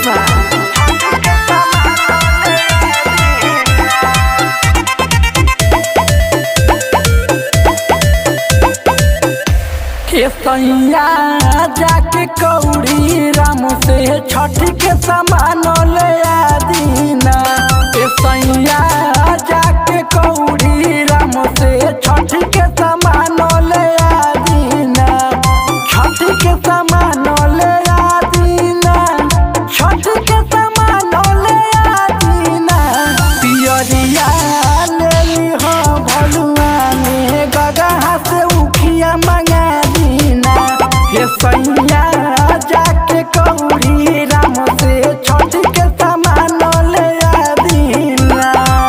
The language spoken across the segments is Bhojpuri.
Deva. के सैया जाके कौड़ी राम से छठ के सामान ले आदीना के सैया जाके कौड़ी राम से छठ के सामान ले आदीना छठ के सामान ले आदीना छठ के सामान ले आदीना पियरिया ले लिहो भलुआ में गगहा से उखिया मंगा दीना हे सैया जाके कौड़ी राम से छठ के सामान ले आदीना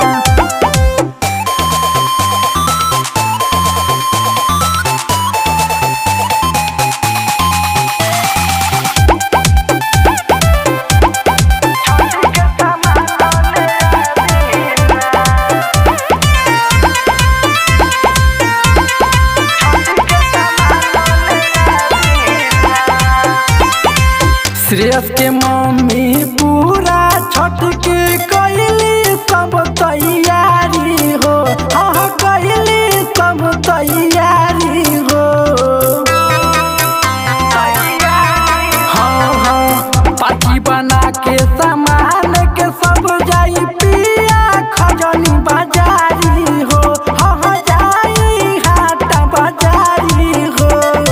श्रेयस के मम्मी पूरा छठ के कैली सब तैयारी हो हाँ कैली सब तैयारी हो हाँ हाँ पाची बना के सामान के सब जाई पिया खजनी बाजारी हो हाँ हाँ जाई हाट बाजारी हो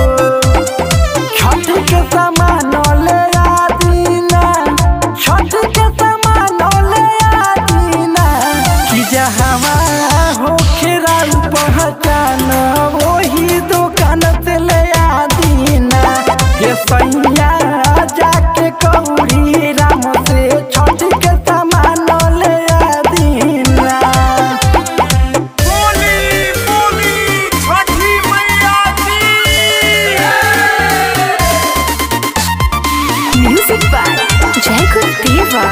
छठ के सामान ले आदीना छठ के सामान ले आदीना कि जहवा हो खेराउ पहचान वही दुकान से ले आदीना हे सैया जाके कौड़ी राम से छठ के सामान ले आदीना बोली बोली छठी मैया की Music by Jacob Deva.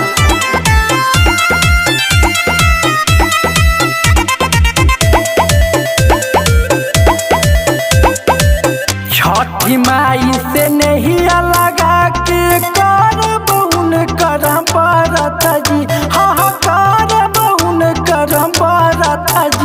छठी माई से नहीं लगा के कर बहुन करम बरत जी हाँ हाँ कर बहुन करम बरत